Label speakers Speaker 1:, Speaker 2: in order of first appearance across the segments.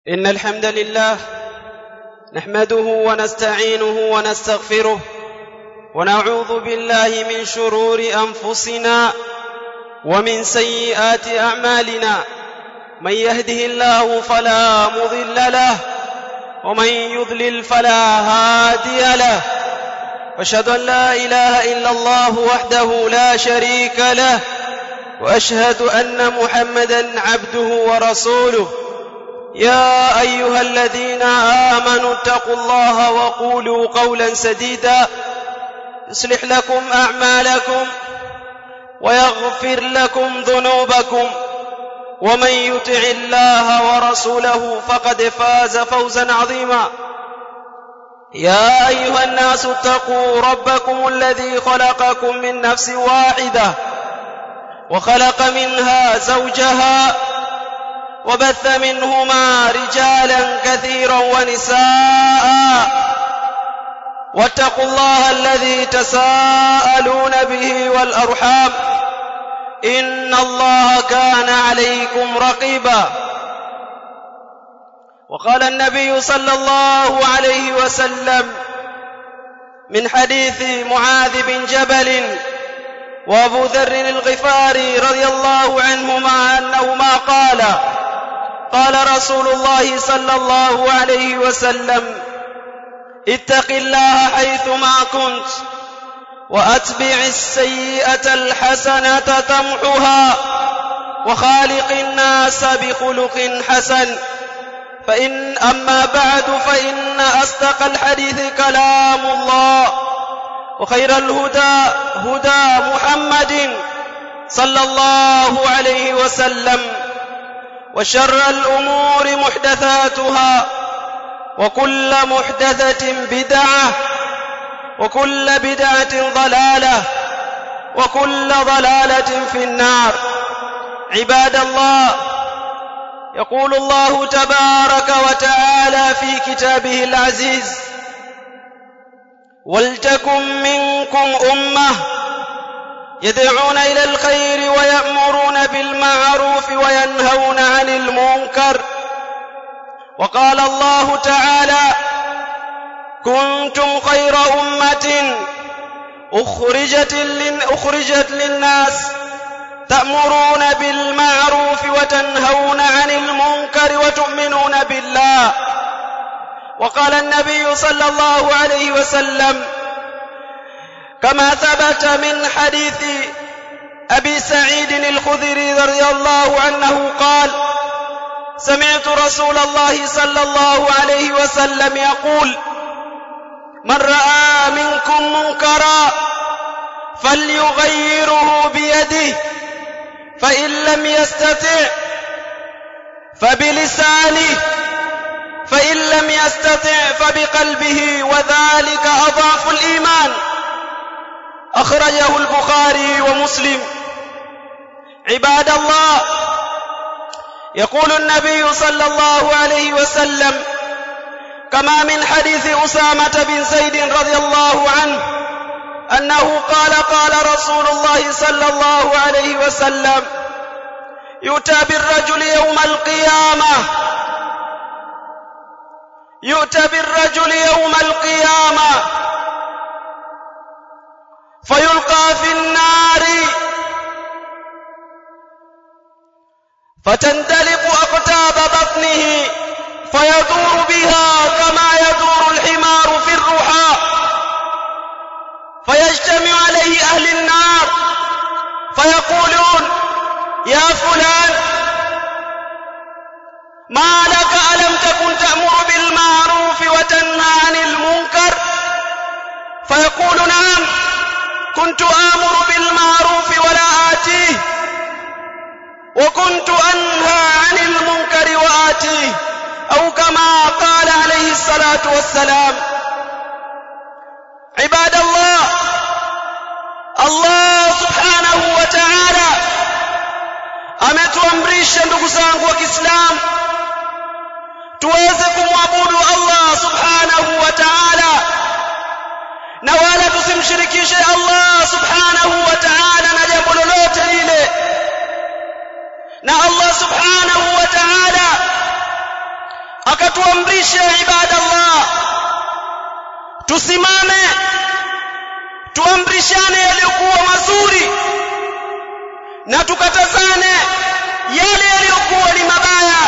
Speaker 1: ان الحمد لله نحمده ونستعينه ونستغفره ونعوذ بالله من شرور انفسنا ومن سيئات اعمالنا من يهده الله فلا مضل له ومن يضلل فلا هادي له واشهد ان لا اله الا الله وحده لا شريك له واشهد ان محمدا عبده ورسوله يا ايها الذين امنوا اتقوا الله وقولوا قولا سديدا يصلح لكم اعمالكم ويغفر لكم ذنوبكم ومن يطع الله ورسوله فقد فاز فوزا عظيما يا ايها الناس اتقوا ربكم الذي خلقكم من نفس واحده وخلق منها زوجها وبث منهما رجالا كثيرا ونساء واتقوا الله الذي تساءلون به والارحام ان الله كان عليكم رقيبا وقال النبي صلى الله عليه وسلم من حديث معاذ بن جبل وابو ذر الغفاري رضي الله عنهما انهما قالا قال رسول الله صلى الله عليه وسلم اتق الله حيثما كنت واتبع السيئه الحسنه تمحها وخالق الناس بخلق حسن فان اما بعد فان اصدق الحديث كلام الله وخير الهدى هدى محمد صلى الله عليه وسلم وشر الامور محدثاتها وكل محدثه بدعه وكل بدعه ضلاله وكل ضلاله في النار عباد الله يقول الله تبارك وتعالى في كتابه العزيز ولتكن منكم امه يدعون الى الخير ويامرون بالمعروف وينهون عن المنكر وقال الله تعالى كنتم خير امه اخرجت اخرجت للناس تامرون بالمعروف وتنهون عن المنكر وتؤمنون بالله وقال النبي صلى الله عليه وسلم كما ثبت من حديث ابي سعيد الخدري رضي الله عنه قال سمعت رسول الله صلى الله عليه وسلم يقول من راى منكم منكرا فليغيره بيده فان لم يستطع فبلسانه فان لم يستطع فبقلبه وذلك اضعف الايمان اخرجه البخاري ومسلم عباد الله يقول النبي صلى الله عليه وسلم كما من حديث اسامه بن زيد رضي الله عنه انه قال قال رسول الله صلى الله عليه وسلم يؤتى بالرجل يوم القيامه يؤتى بالرجل يوم القيامه فيلقى في النار فتندلق اقتاب بطنه فيدور بها كما يدور الحمار في الرحى فيجتمع عليه اهل النار فيقولون يا فلان ما لك الم تكن تامر بالمعروف وتنهى عن المنكر فيقول نعم كنت امر بالمعروف ولا اتيه وكنت انهى عن المنكر واتيه او كما قال عليه الصلاه والسلام عباد الله Allah subhanahu wa ta'ala ametuamrisha ndugu zangu wa Kiislamu tuweze kumwabudu Allah subhanahu wa ta'ala na wala tusimshirikishe Allah subhanahu wa ta'ala na jambo lolote lile na Allah subhanahu wa ta'ala akatuamrisha ibadallah tusimame tuamrishane yaliyokuwa mazuri na tukatazane yale yaliyokuwa ni mabaya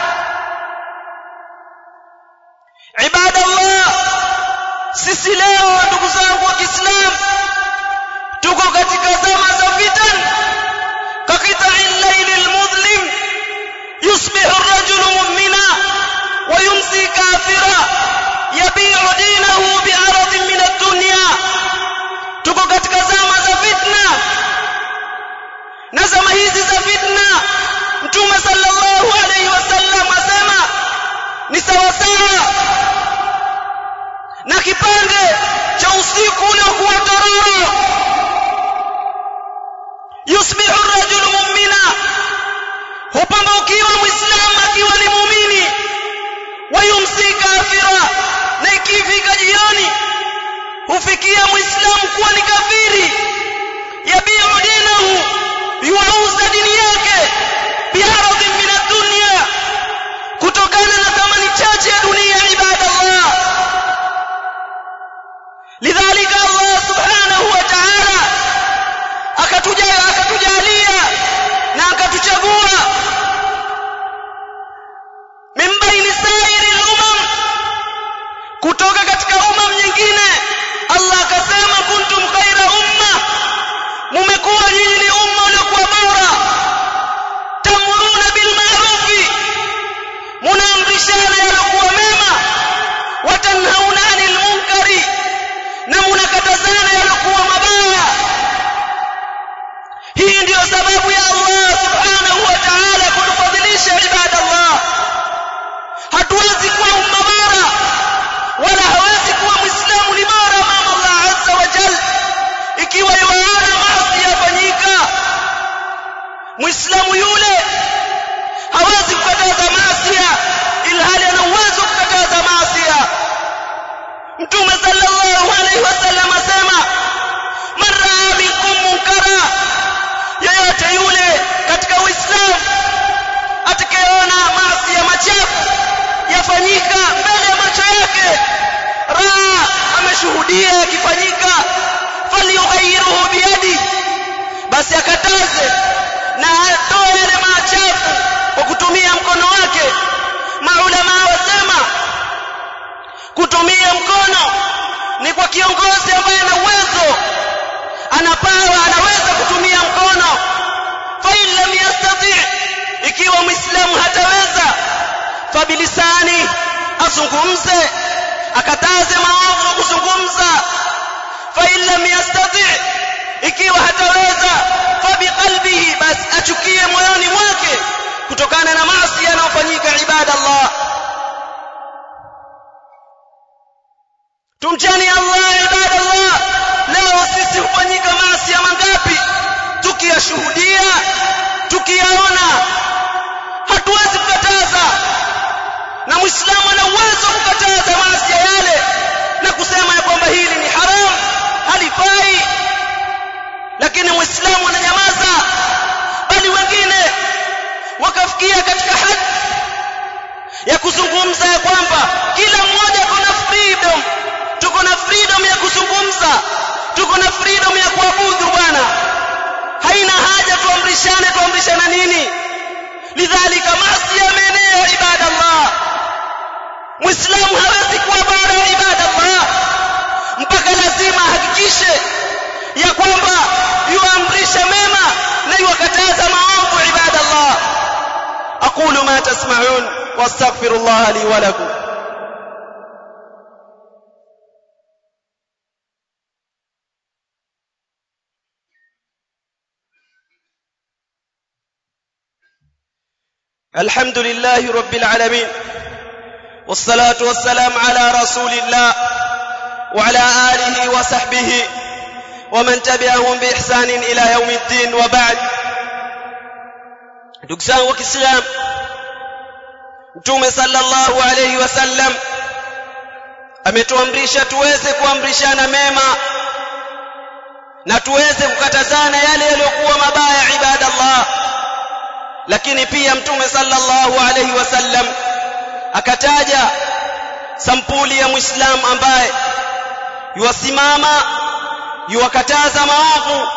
Speaker 1: ibadallah sisi leo ndugu zangu wa Kiislamu tuko katika zama za fitan كقطع الليل المظلم يصبح الرجل مؤمنا ويمسي كافرا يبيع دينه بعرض من الدنيا tuko katika zama za fitna na zama hizi za fitna mtume sallallahu alayhi wasallam asema ni sawa sawa na kipande cha usiku uliokuwa tororo yusbihu ar-rajulu mu'mina hupambukiwa muislamu akiwa ni muumini wayumsi kafira na ikifika jioni hufikia muislamu kuwa ni kafiri yabiu dinahu yuauza dini yake biaradhin min ad-dunya kutokana na thamani chache ya dunia ibadallah lidhalika Allah subhanahu wa ta'ala akatujalia akatujalia na akatuchagua min baini sairi al-umam kutoka katika umam nyingine Allah akasema kuntum khaira umma mumekuwa nyinyi ni umma uliokuwa bora tamuruna bil ma'rufi munaamrishana yalokuwa mema watanhauna 'anil munkari na munakatazana yalokuwa mabaya hii ndiyo sababu ya Allah subhanahu wa ta'ala kutufadhilisha ibadallah hatuwezi kuwa umma bora wala hawezi kuwa muislamu ni bora mama Allah azza wa jalla ikiwa yuana maasi yafanyika muislamu yule hawezi kukataza maasi ilhali ana uwezo kukataza maasi mtume sallallahu alaihi wasallam asema man raa minkum munkara yeyote yule katika uislamu atakayeona maasi ya machafu yafanyika mbele ya macho yake raa ameshuhudia yakifanyika falyughayyirhu biyadi basi akataze na atoe yale machafu kwa kutumia mkono wake maulama wasema kutumia mkono ni kwa kiongozi ambaye ana uwezo anapawa anaweza kutumia mkono fa in lam yastati ikiwa muislamu hataweza fabilisani azungumze akataze maovu kuzungumza fa in lam yastati ikiwa hataweza fabiqalbihi bas achukie moyoni mwake kutokana na maasi yanayofanyika ibada Allah tumcheni Allah ibada Allah leo sisi hufanyika maasi ya mangapi tukiyashuhudia tukiyaona hatuwezi kukataza na muislamu ana uwezo kukataza maasi yale na kusema ya kwamba hili ni haram halifai lakini muislamu ananyamaza bali wengine wakafikia katika hadi ya kuzungumza ya kwamba kila mmoja kuna freedom tuko na freedom ya kuzungumza tuko na freedom ya kuabudu bwana haina haja tuamrishane tuamrishana nini lidhalika maasi yameenea ibadallah muislamu hawezi kuwa bora ibadallah mpaka lazima ahakikishe ya kwamba yuamrisha mema na yuwakataza maovu ibadallah aqulu ma tasma'un wastaghfirullah li wa lakum الحمد لله رب العالمين والصلاة والسلام على رسول الله وعلى آله وصحبه ومن تبعهم بإحسان إلى يوم الدين وبعد دكسان وكسلام Mtume sallallahu alayhi wasallam ametuamrisha tuweze kuamrishana mema na tuweze kukatazana yale yaliyokuwa mabaya ibadallah lakini pia mtume sallallahu alayhi wasallam akataja sampuli ya muislamu ambaye yuwasimama yuwakataza maovu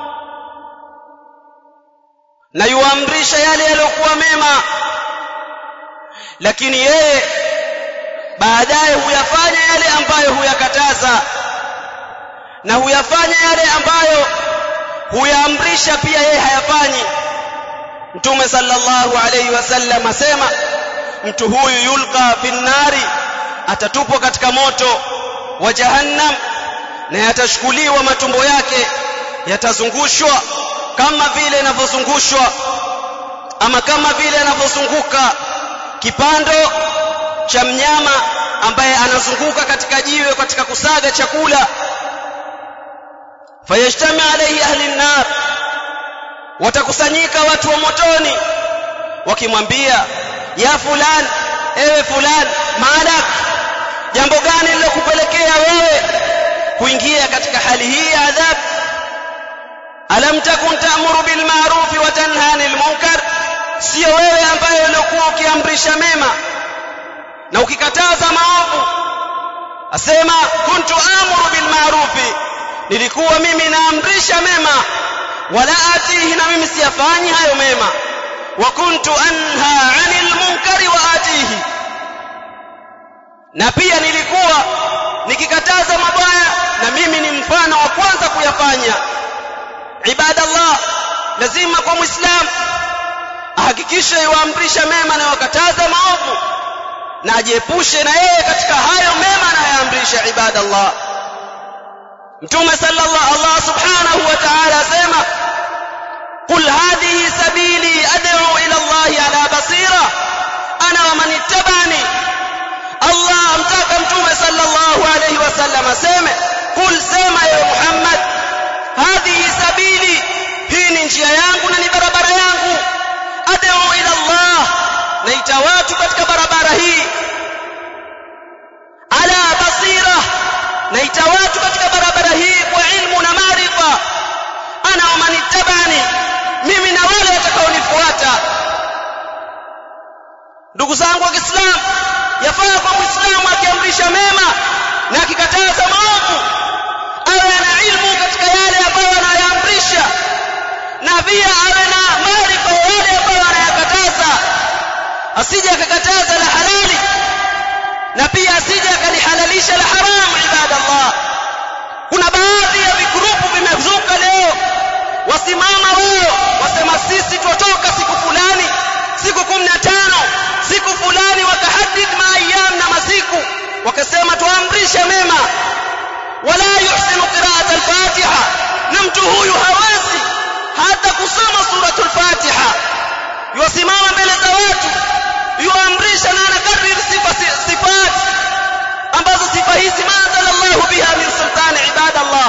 Speaker 1: na yuamrisha yale yaliyokuwa mema lakini yeye baadaye huyafanya yale ambayo huyakataza na huyafanya yale ambayo huyaamrisha pia yeye hayafanyi mtume sallallahu alayhi wasallam asema mtu huyu yulqa finnari atatupwa katika moto wa jahannam na yatashukuliwa matumbo yake yatazungushwa kama vile inavyozungushwa ama kama vile anavyozunguka kipando cha mnyama ambaye anazunguka katika jiwe katika kusaga chakula fayajtami alayhi ahli an-nar watakusanyika watu wa motoni wakimwambia ya fulan ewe fulan malak jambo gani lilokupelekea wewe kuingia katika hali hii ya adhabu alam takun ta'muru bil ma'ruf wa tanha 'anil munkar sio wewe ambaye uliokuwa ukiamrisha mema na ukikataza maovu asema kuntu amuru bil ma'ruf nilikuwa mimi naamrisha mema wala atihi na mimi siyafanyi hayo mema wa kuntu anha 'anil munkari wa atihi na pia nilikuwa nikikataza mabaya na mimi ni mfano wa kwanza kuyafanya ibadallah lazima kwa muislamu ahakikishe yuamrisha mema na wakataza maovu na ajiepushe na yeye katika hayo mema anayoamrisha ibadallah mtume sallallahu Allah subhanahu wa ta'ala asema قل هذه سبيلي أدعو إلى الله على بصيرة أنا ومن اتبعني الله أمتاك متومة صلى الله عليه وسلم سيمة قل سيمة يا محمد هذه سبيلي hii njia yangu na ni barabara yangu ad'u ila Allah naita watu katika barabara hii ala basira naita watu katika barabara hii kwa ilmu na maarifa ana wa manittabani mimi na wale watakaonifuata ndugu zangu wa Kiislamu yafaa kwa Muislamu akiamrisha mema na akikataza maovu awe ana ilmu katika yale ambayo anayaamrisha na pia awe na maarifa yale ambayo anayakataza asije akakataza la halali na pia asije akalihalalisha la haramu ibadallah kuna baadhi ya vigrupu vimezuka leo wasimama wao wasema sisi twatoka siku fulani siku 15 siku fulani wakahadid maayam na masiku wakasema tuamrishe mema wala yuhsinu qira'at al-fatiha na mtu huyu hawezi hata kusoma suratul fatiha yusimama mbele za watu yuamrisha na anakariri sifa sifat ambazo sifa hizi manzala Allah biha min sultani ibadallah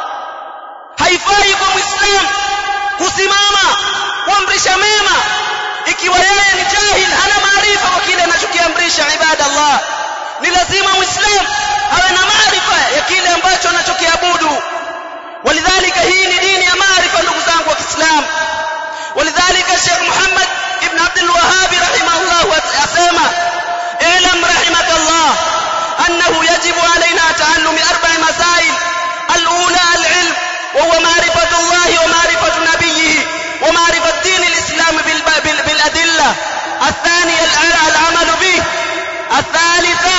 Speaker 1: haifai kwa muislamu kusimama kuamrisha mema ikiwa yeye ni jahil hana maarifa kwa kile anachokiamrisha ibadallah ni lazima muislamu awe na maarifa ya kile ambacho anachokiabudu ولذلك هي دين يا معرفه ndugu zangu wa Kiislamu ولذلك الشيخ محمد ابن عبد الوهاب رحمه الله اسمع اعلم رحمك الله انه يجب علينا تعلم اربع مسائل الاولى العلم وهو معرفه الله ومعرفه نبيه ومعرفه دين الاسلام بالادله الثانيه العمل به الثالثه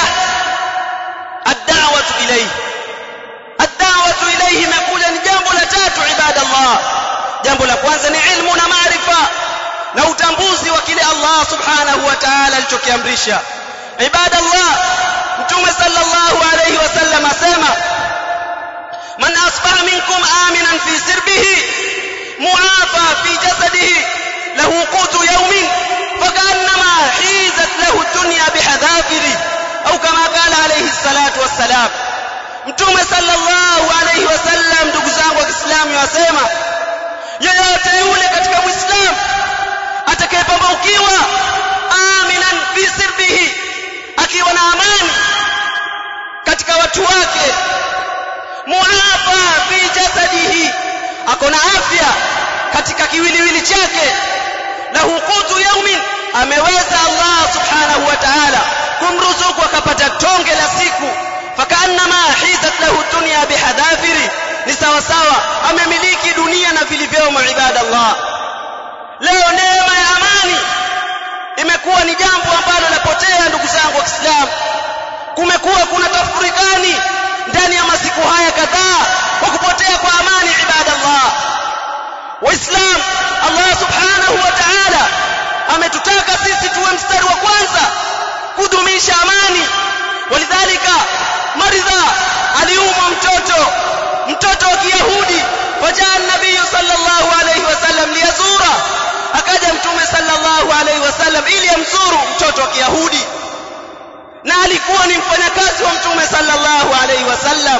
Speaker 1: الدعوه اليه الدعوه اليه imekuja ni jambo la tatu ibadallah jambo la kwanza ni ilmu na maarifa na utambuzi wa kile Allah subhanahu wa ta'ala alichokiamrisha ibadallah mtume sallallahu alayhi wasallam asema man asbaha minkum aminan fi sirbihi muafa fi jasadihi lahu qutu yawmin فكأنما حيزت له الدنيا بحذافره أو كما قال عليه الصلاة والسلام mtume sallallahu alayhi wasallam ndugu zangu wa Kiislamu yasema yeyote yule katika Muislamu atakayepambaukiwa aminan fi sirbihi akiwa na amani katika watu wake muafa fi jasadihi ako na afya katika kiwiliwili chake lahu qutu yaumin ameweza Allah subhanahu wa ta'ala kumruzuku akapata tonge la siku fakaannama hizat lahu dunya bihadafiri ni sawa sawa amemiliki dunia na vilivyomo ibadallah leo neema ya amani imekuwa ni jambo ambalo lapotea ndugu zangu wa Kiislamu kumekuwa kuna tafurikani ndani ya masiku haya kadhaa kwa kupotea kwa amani ibadallah waislam Allah subhanahu wa ta'ala ametutaka sisi tuwe mstari wa kwanza kudumisha amani walidhalika maridha aliumwa mtoto mtoto wa kiyahudi fajaa nabii sallallahu alayhi wasallam liyazura akaja mtume sallallahu alayhi wasallam ili amzuru mtoto wa kiyahudi na alikuwa ni mfanyakazi wa mtume sallallahu alayhi wasallam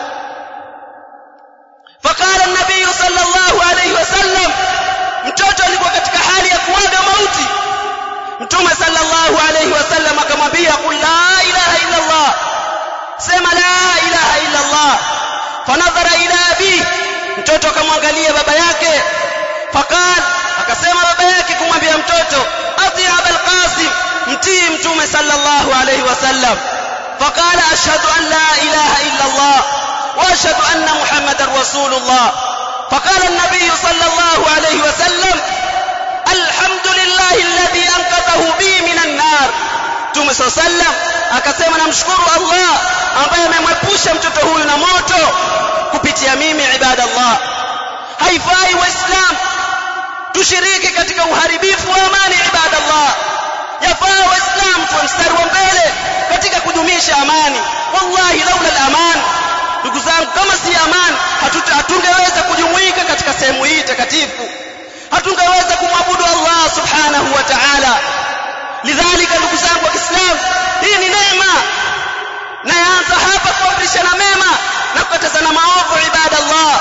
Speaker 1: فقال النبي صلى الله عليه وسلم mtoto alikuwa katika hali ya kuaga mauti mtume sallallahu alayhi wasallam akamwambia qul la ilaha illa allah sema la ilaha illa allah fanadhara ila abi mtoto akamwangalia baba yake faqal akasema baba yake kumwambia mtoto ati abul qasim mtii mtume sallallahu alayhi wasallam faqala ashhadu an la ilaha illa allah واشهد ان محمدا رسول الله فقال النبي صلى الله عليه وسلم الحمد لله الذي انقذه بي من النار Mtume صلى الله عليه وسلم akasema namshukuru Allah ambaye amemwepusha mtoto huyu na moto kupitia mimi ibadallah haifai waislam tushiriki katika uharibifu wa amani ibadallah yafaa waislam tuwe mstari wa mbele katika kudumisha amani wallahi laula al-aman ndugu zangu kama si amani hatungeweza kujumuika katika sehemu hii takatifu hatungeweza kumwabudu Allah subhanahu wa ta'ala lidhalika ndugu zangu wa Kiislamu hii ni neema na yaanza hapa kuamrishana mema na kukatazana maovu ibadallah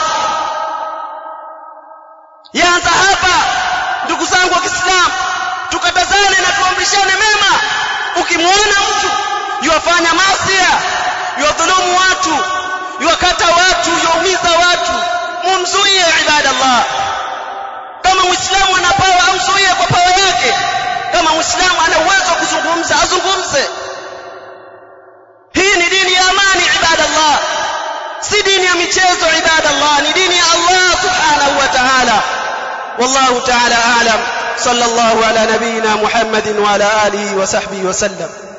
Speaker 1: yaanza hapa ndugu zangu wa Kiislamu tukatazane na tuamrishane mema ukimwona mtu yuwafanya masia yuwadhulumu watu yuwakata watu yuumiza watu mumzuie ibadallah kama muislamu ana pawa amzuie kwa pawa yake kama muislamu ana uwezo wa kuzungumza azungumze hii ni dini ya amani ibadallah si dini ya michezo ibadallah ni dini ya Allah subhanahu wa ta'ala والله تعالى أعلم صلى الله على نبينا محمد وعلى آله وصحبه وسلم